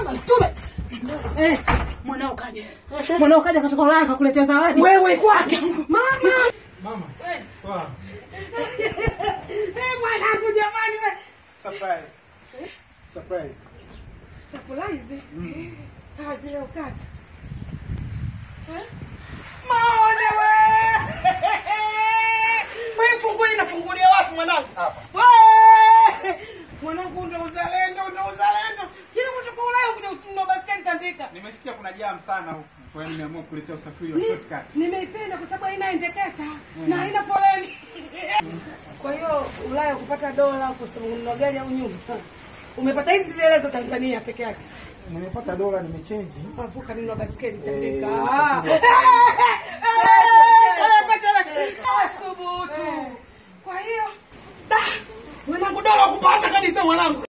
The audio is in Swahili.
tume. Eh, mwanao kaja. Mwanao kaja kutoka Ulaya akakuletea zawadi. Wewe kwake. Mama. Mama. Poa. Eh, mwanangu jamani wewe. Surprise. Surprise. Surprise. Kazi leo kazi. Eh? Maone we. Wewe fungulie nafungulia wapi mwanangu? Hapa. We! Mwanangu ndo uzalendo, ndo uzalendo. Kile kutoka Ulaya kuja utunua basketi tandika. Nimesikia kuna jam sana huku. Kwa hiyo nimeamua kuletea usafiri wa shortcut. Nimeipenda kwa sababu haina endeketa na haina foleni. Kwa hiyo Ulaya kupata dola kununua gari au nyumba. Umepata hizi zile za Tanzania peke yake. Nimepata dola nimechange. Mavuka nunua basketi Eh, tandika. usafiri wa- Chaleka chaleka. Asubutu. Kwa hiyo da mwanangu dola kupata kabisa mwanangu.